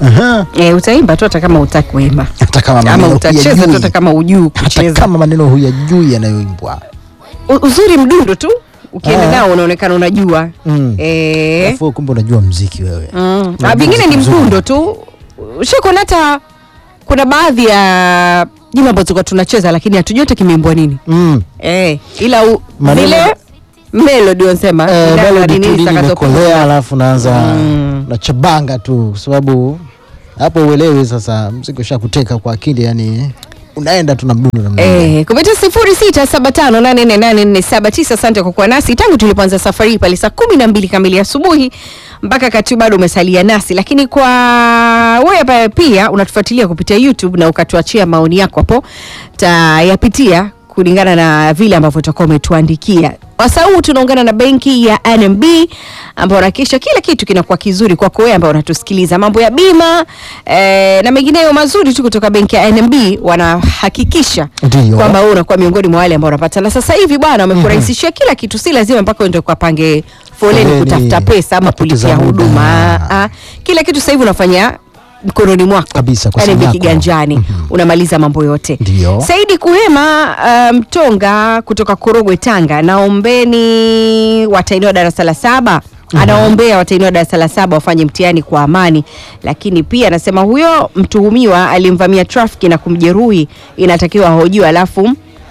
Aha. E, utaimba tu hata kama utaki kuimba hata kama ama maneno utacheza tu huyajui. hata kama ujuu hata kucheza. kama maneno huyajui yanayoimbwa U- Uzuri mdundo tu ukienda Ah. nao unaonekana unajua Mm. Eh, Alafu kumbe unajua mziki wewe mm. Unajua Ah, vingine ni mziki mzuri. mdundo tu shakona hata kuna baadhi ya nyimbo ambazo tulikuwa tunacheza lakini hatujui hata kimeimbwa nini mm. eh, ila u, Maneno- vile melody wanasema Eh, ndani melody nini tu lini zitakazopiga. imekolea alafu naanza Mm. nachabanga tu kwa sababu hapo uelewi sasa mziki ushakuteka kwa akili yani unaenda tu na mdundo namna hiyo. Eh, kupitia sifuri sita saba tano nane nne nane nne saba tisa. Asante kwa kuwa nasi tangu tulipoanza safari hii pale saa kumi na mbili kamili asubuhi mpaka kati bado umesalia nasi, lakini kwa wewe ambaye pia unatufuatilia kupitia YouTube na ukatuachia maoni yako hapo, tayapitia kulingana na vile ambavyo utakuwa umetuandikia. Wasaa huu tunaungana na benki ya NMB ambao wanahakikisha kila kitu kinakuwa kizuri kwako wewe ambao unatusikiliza, mambo ya bima eh, na mengineyo mazuri tu kutoka benki ya NMB wanahakikisha Ndiyo. kwamba wewe unakuwa miongoni mwa wale ambao wanapata. Na sasa hivi bwana, wamekurahisishia kila kitu, si lazima mpaka uende ukapange foleni Foleni, kutafuta pesa ama kupoteza kulipia muda. huduma. Ah, ah. Kila kitu sasa hivi unafanya mkononi mwako Kabisa, kwa NMB simu yako. kiganjani Mhm. unamaliza mambo yote. Ndiyo. Saidi Kuhema uh, Mtonga kutoka Korogwe Tanga, naombeni watainiwa darasa la saba anaombea watainiwa darasa la saba wafanye mtihani kwa amani, lakini pia anasema huyo mtuhumiwa alimvamia trafiki na kumjeruhi, inatakiwa ahojiwe alafu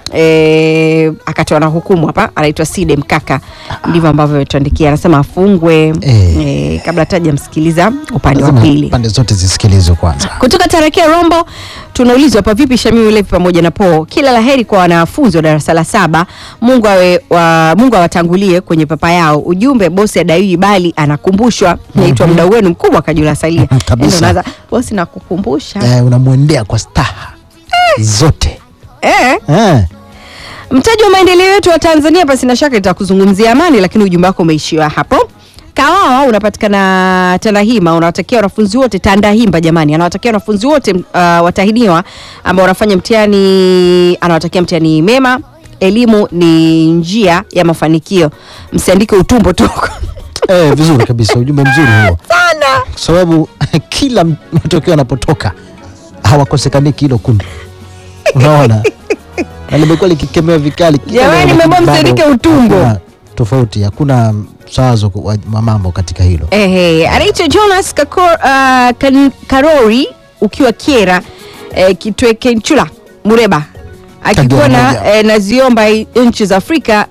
E, akatoa na hukumu hapa, anaitwa Side Mkaka, ndivyo ambavyo ametuandikia. Anasema afungwe Eh. e, kabla tajamsikiliza upande wa Lazima pili pande zote zisikilizwe kwanza kutoka Tarakia Rombo tunaulizwa hapa, vipi Shamimu Levi pamoja na Po, kila laheri kwa wanafunzi wa darasa la saba. Mungu awe wa, Mungu awatangulie kwenye papa yao. Ujumbe bosi adaiwi bali anakumbushwa. Naitwa mdau wenu mkubwa Kajula Salia. Kabisa. Ndio unaanza, bosi nakukumbusha eh, unamwendea kwa staha zote eh. eh. Mtaji wa maendeleo yetu wa Tanzania pasi na shaka itakuzungumzia amani, lakini ujumbe wako umeishiwa hapo. Kawawa unapatikana Tandahima, unawatakia wanafunzi wote Tandahimba, jamani, anawatakia wanafunzi wote uh, watahiniwa ambao wanafanya mtihani, anawatakia mtihani mema. Elimu ni njia ya mafanikio, msiandike utumbo tu Eh, vizuri kabisa ujumbe mzuri huo sana. kwa sababu kila matokeo yanapotoka hawakosekaniki hilo kundi unaona na limekuwa likikemewa vikali kila Jamani, leo, nimeambiwa lakini msiandike bado utumbo. hakuna tofauti hakuna msawazo wa wa mambo katika hilo Ehe, anaitwa Jonas Kakor, uh, kan, Karori ukiwa Kiera eh, Kitweke Nchula Mureba akikuwa Kagera na moja. eh, naziomba i- nchi za Afrika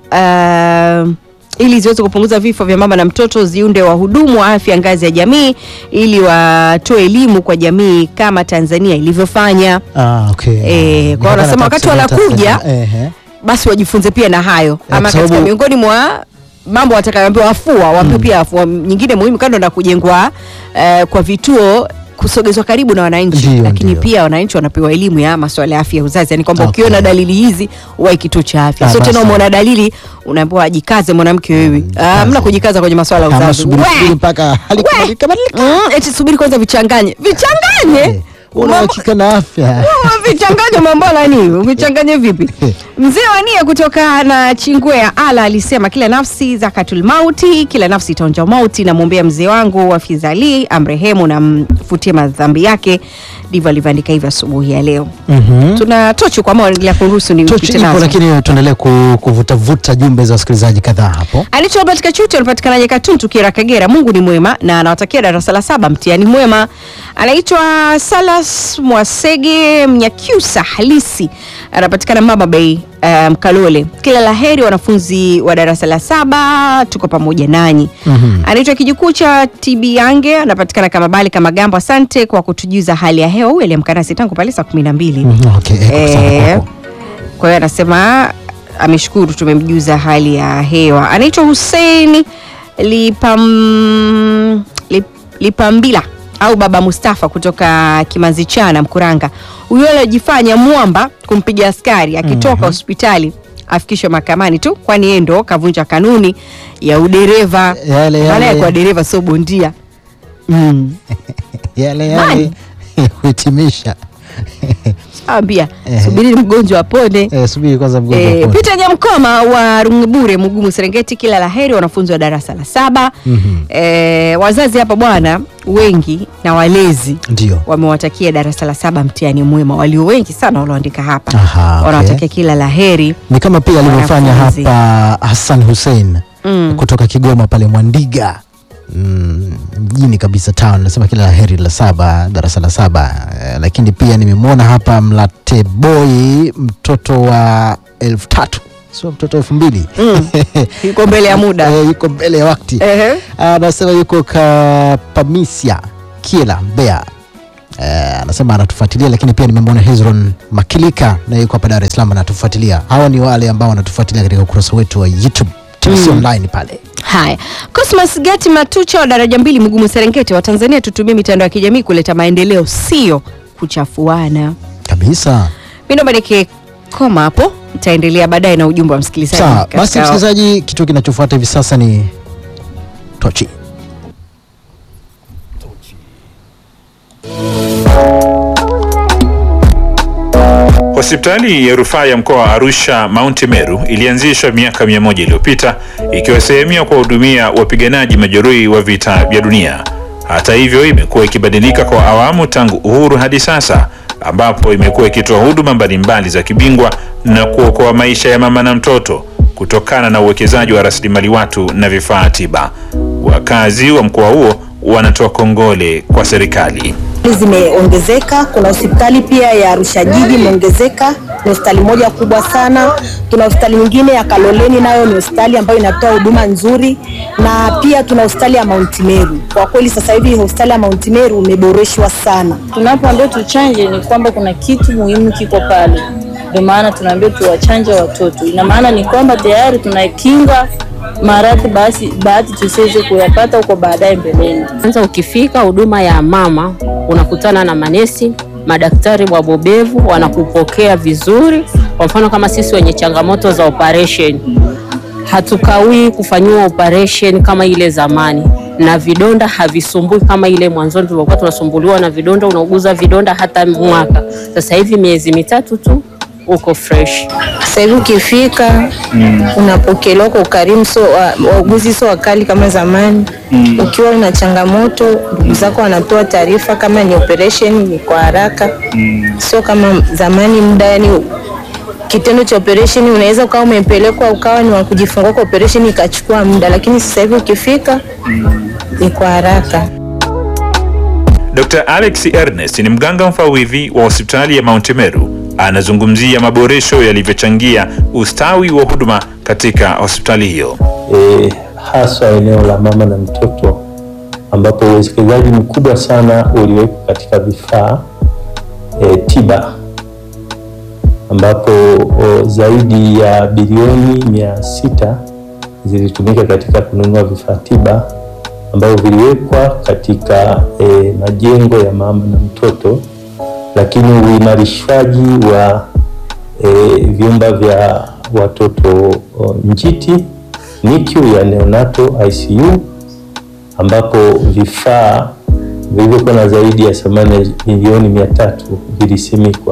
uh, ili ziweze kupunguza vifo vya mama na mtoto, ziunde wahudumu wa afya ngazi ya jamii ili watoe elimu kwa jamii kama Tanzania ilivyofanya. ah, okay. Eh, kwa wanasema wakati wanakuja, ehe. Basi wajifunze pia na hayo kwa ama katika sababu- miongoni mwa mambo watakayoambiwa afua waambiwe pia afua nyingine muhimu kando na kujengwa eh, kwa vituo kusogezwa karibu na wananchi Ndio, lakini ndio. pia wananchi wanapewa elimu ya masuala ya afya ya uzazi yani kwamba Okay. ukiona dalili hizi uwai kituo cha afya Ah, sio tena basi. umeona dalili unaambiwa ajikaze mwanamke wewe ah, mna kujikaza kwenye masuala ya Ama uzazi subiri We! subiri mpaka hali We! kubadilika badilika. Mm, eti subiri kwanza vichanganye vichanganye Eh, una hakika na afya vichanganye mambo nani vichanganye vipi mzee wa nia kutoka na chingwea ala alisema kila nafsi zakatul mauti kila nafsi itaonja mauti namwombea mzee wangu wafizali amrehemu na mfutie madhambi yake ndivyo alivyoandika hivyo asubuhi ya leo Mhm. tuna tochi kwa maoni ya kuruhusu ni Tochi ipo lakini tuendelee ku- kuvutavuta jumbe za wasikilizaji kadhaa hapo Alicho Albert Kachuti anapatikanaje Katuntu Kera Kagera. Mungu ni mwema na anawatakia darasa la saba mtihani mwema. Anaitwa Salas Mwasege Mnyakyusa halisi, anapatikana Mama Bay uh, Mkalole. Kila laheri wanafunzi wa darasa la saba, tuko pamoja nanyi. Mhm. Anaitwa kijukuu cha Tibiange, anapatikana kama Bali kama Gambo. Asante kwa kutujuza hali ya hewa. Huyu aliamka nasi tangu pale saa kumi na mbili. Mhm, okay, eh, kwa sana Eh, kwako. kwa hiyo anasema ameshukuru tumemjuza hali ya hewa. Anaitwa Hussein Lipam, Lip, Lipambila au Baba Mustafa kutoka Kimanzi Chana Mkuranga. Huyo aliyojifanya mwamba kumpiga askari akitoka hospitali afikishwe mahakamani tu, kwani yeye ndo kavunja kanuni ya udereva. Yale, Maana yale. yake kwa dereva sio bondia. Mm. yale Nani? yale kuhitimisha Ambia Eh. subiri mgonjwa apone. Eh, subiri kwanza mgonjwa E, apone. Peter Nyamkoma wa Rungibure Mugumu Serengeti, kila laheri wanafunzi wa darasa la saba. Mhm. E, wazazi hapa bwana wengi na walezi Ndio. wamewatakia darasa la saba mtihani mwema, walio wengi sana walioandika hapa Aha, okay. wanawatakia kila la heri. Ni kama pia alivyofanya Wanafunzi. hapa Hassan Hussein Mm. kutoka Kigoma pale Mwandiga mm, mjini kabisa town, nasema kila la heri la saba, darasa la saba. Eh, lakini pia nimemwona hapa Mlateboi mtoto wa elfu tatu sio mtoto wa elfu mbili Mm. Yuko mbele ya muda. Eh, yuko mbele ya wakati Ehe. anasema yuko Kapamisia Kiela Mbeya. Eh, anasema anatufuatilia, lakini pia nimemwona Hezron Makilika na yuko hapa Dar es Salaam anatufuatilia. Hawa ni wale ambao wanatufuatilia katika ukurasa wetu wa YouTube TBC Mm. online pale. Haya, Cosmas Gati Matucha wa daraja mbili Mugumu Serengeti wa Tanzania, tutumie mitandao ya kijamii kuleta maendeleo, sio kuchafuana. Kabisa. Mi naomba nike koma hapo, nitaendelea baadaye na ujumbe wa msikilizaji. Sawa, katika- basi msikilizaji, kitu kinachofuata hivi sasa ni tochi. Hospitali ya rufaa ya mkoa wa Arusha Mount Meru ilianzishwa miaka mia moja iliyopita ikiwa sehemu ya kuwahudumia wapiganaji majeruhi wa vita vya dunia. Hata hivyo, imekuwa ikibadilika kwa awamu tangu uhuru hadi sasa, ambapo imekuwa ikitoa huduma mbalimbali za kibingwa na kuokoa maisha ya mama na mtoto kutokana na uwekezaji wa rasilimali watu na vifaa tiba. Wakazi wa mkoa huo wanatoa kongole kwa serikali. zimeongezeka. Kuna hospitali pia ya Arusha jiji imeongezeka, ni hospitali moja kubwa sana. Tuna hospitali nyingine ya Kaloleni, nayo ni hospitali ambayo inatoa huduma nzuri, na pia tuna hospitali ya Mount Meru. Kwa kweli sasa hivi hospitali ya Mount Meru imeboreshwa sana. tunapoambia tuchanje ni kwamba kuna kitu muhimu kiko pale, ndio maana tunaambia tuwachanje watoto. Ina maana ni kwamba tayari tunakinga maradhi basi bahati tusiweze kuyapata huko baadaye mbeleni. Kwanza ukifika huduma ya mama unakutana na manesi, madaktari wabobevu wanakupokea vizuri. Kwa mfano kama sisi wenye changamoto za operation, hatukawii kufanyiwa operation kama ile zamani, na vidonda havisumbui kama ile mwanzoni tulikuwa tunasumbuliwa na vidonda, unauguza vidonda hata mwaka. Sasa hivi miezi mitatu tu uko fresh. Sasa hivi ukifika unapokelewa kwa ukarimu, so wa- wauguzi sio wakali kama zamani. Ukiwa una changamoto, ndugu zako wanatoa taarifa, kama ni operation ni kwa haraka, sio kama zamani. Muda yani kitendo cha operation unaweza ukawa umepelekwa ukawa ni wa kujifungua kwa operation ikachukua muda, lakini sasa hivi ukifika ni kwa haraka. Dr. Alex Ernest ni mganga mfawidhi wa hospitali ya Mount Meru. Anazungumzia maboresho yalivyochangia ustawi wa huduma katika hospitali hiyo. e, haswa eneo la mama na mtoto ambapo uwekezaji mkubwa sana uliwekwa katika vifaa e, tiba ambapo o, zaidi ya bilioni mia sita zilitumika katika kununua vifaa tiba ambavyo viliwekwa katika e, majengo ya mama na mtoto, lakini uimarishwaji wa e, vyumba vya watoto o, njiti NICU ya neonato ICU ambapo vifaa vilivyokuwa na zaidi ya thamani ya milioni mia tatu vilisimikwa.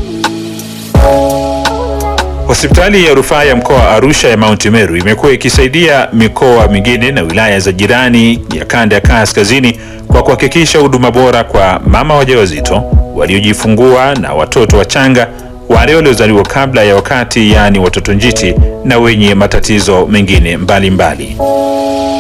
Hospitali ya rufaa ya mkoa wa Arusha ya Mount Meru imekuwa ikisaidia mikoa mingine na wilaya za jirani ya kanda ya kaskazini kwa kuhakikisha huduma bora kwa mama wajawazito, waliojifungua na watoto wachanga, wale waliozaliwa kabla ya wakati, yaani watoto njiti na wenye matatizo mengine mbalimbali mbali.